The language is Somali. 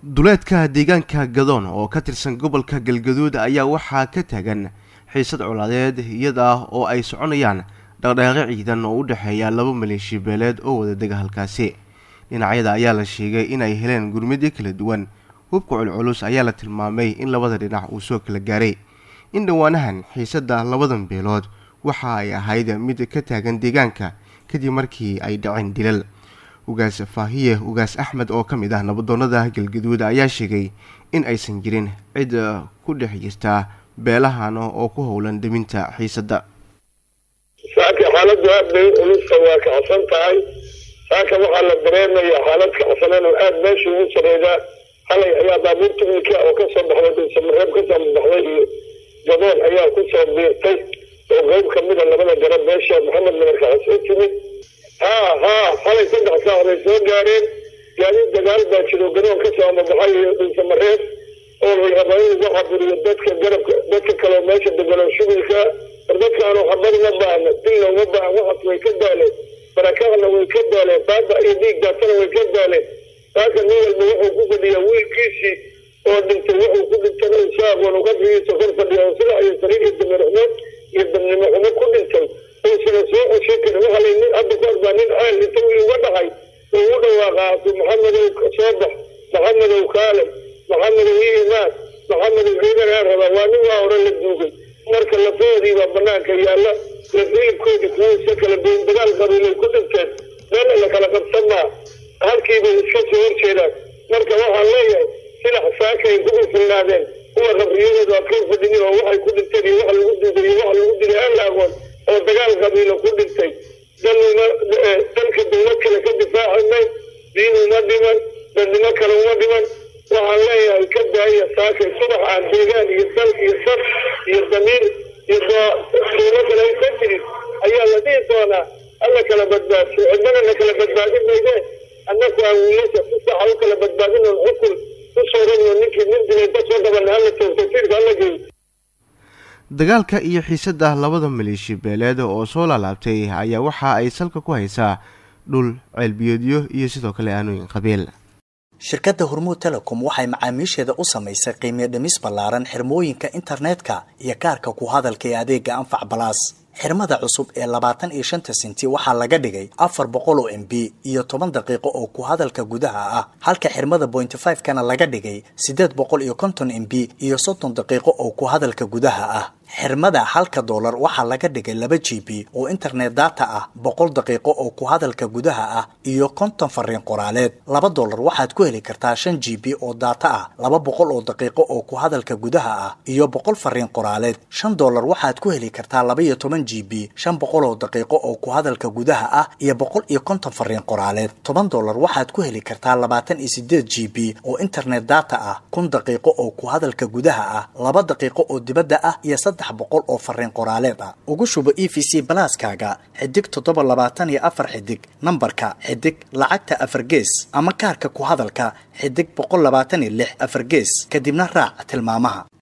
duleedka deegaanka gadoon oo ka tirsan gobolka galgaduud ayaa waxaa ka taagan xiisad colaadeed iyada oo ay soconayaan dhaqdhaqaaqyo ciidan oo u dhexeeya laba maleeshiya beeleed oo wada dega halkaasi dhinacyada ayaa la sheegay inay heleen gurmidyo kala duwan hubka culculus ayaa la tilmaamay in labada dhinac uu soo kala gaaray in dhowaanahan xiisadda labadan beelood waxa ay ahayd mid ka taagan deegaanka kadib markii ay dhaceen dilal ugaas faahiye ugaas axmed oo ka mid ah nabadoonnada galgaduud ayaa sheegay in aysan jirin cid ku dhex jirta beelahan oo ku howlan deminta xiisadda saaka xaaladdu aad bay ulusta waa kacsan tahay saaka waxaa la dareemayaa xaalad kacsanan oo aada meesha ugu sareedaa halay ayaa baabuur tignika oo kasoo baxday dulsamareeb kasoo baxday iyo gadoon ayaa kusoo biirtay oo qeyb kamida labada garab meesha maxamed madarkaxas u timid haa haa halay saddex saac bay soo gaareen gaadiid dagaal baa jiro gadoon kasoo amabaxay iyo dulsamareeb oo la raba in lagu caburiyo dadka garabka dadka kaleo meesha degano shubilka war dadkaanu xabad uma baahna dilna uma baahan waxaas way ka daaleen barakacna way ka daaleen baaba iyo dhiig daatana way ka daaleen saaka nin walba wuxuu ku fadhiyaa wiilkiisii oo dhintay wuxuu ku dhintay isaaqoon qabrigiisa kor fadhiya oo sida iyo sariir iyo damirxumo iyo dabnimo xumo ku dhintay uusana soo ceshan karin waxa lay nin hadda ku arbaa nin ceel inta wiil uga dhacay oo u dhawaaqaasu maxamedow soo bax maxamedow kaale maxamedow iimaan maxamedow ciidanaa rabaa waa nin waa hore la duugay marka lafahoodii baa banaanka yaalla lafilibkoodii kuwasa kala beyn dagaal qabiilay ku dhinteen meel la kala qabsan maa halkiibay iska soo horjeedaan marka waxaan leeyahay silax saakay kugu filnaadeen kuwa qabriyadooda ad ka fadhinin oo waxay ku dhinteen iyo wax lagu duugay iyo wax lagu dilay aan la aqoon oo dagaal qabiilo ku dhintay daluma dalka dawlad kale ka difaaci may diin uma dhiman dadnimo kale uma dhiman waxaan leeyahay ka daaya saakay subax aan deegaan iyo dal iyo sar iyo damiir iyo duulo kale ay ka jirin ayaa la dhihi doonaa alla kala badbaadso cidnana na kala badbaadin mayde annaku aan wiilasha si saxa u kala badbaadin oon xukun u soorano ninkii nin dilay ka soo qaban hala tawtasiirka hala geeyo dagaalka iyo xiisadda labada maleeshiya beeleed oo soo laalaabtay ayaa waxa ay salka ku haysaa dhul ceelbiyoodyo iyo sidoo kale aanooyin qabiil shirkadda hormuud telecom waxay macaamiisheeda u samaysay qiimiyo dhimis ballaaran xirmooyinka internetka iyo kaarka ku hadalka ee adeega anfac balaas xirmada cusub ee labaatan iyo shanta sinti waxaa laga dhigay afar boqol oo m b iyo toban daqiiqo oo ku hadalka gudaha ah halka xirmada pointy five kana laga dhigay siddeed boqol iyo konton m b iyo soddon daqiiqo oo ku hadalka gudaha ah xirmada halka doolar waxaa laga dhigay laba g b oo internet data ah boqol daqiiqo oo ku hadalka gudaha ah iyo konton fariin qoraaleed laba doolar waxaad ku heli kartaa shan g b oo data ah laba boqol oo daqiiqo oo ku hadalka gudaha ah iyo boqol fariin qoraaleed shan doolar waxaad ku heli kartaa laba iyo toban g b shan boqol oo daqiiqo oo ku hadalka gudaha ah iyo boqol iyo konton fariin qoraaleed toban doolar waxaad ku heli kartaa labaatan iyo sideed g b oo internet data ah kun daqiiqo oo ku hadalka gudaha ah laba daqiiqo oo dibadda ah iyo saddex boqol oo fariin qoraaleed ah ugu shubo e v c balaaskaaga xidig toddoba labaatan iyo afar xidig nambarka xidig lacagta afar gees ama kaarka ku hadalka xidig boqol labaatan iyo lix afar gees kadibna raac tilmaamaha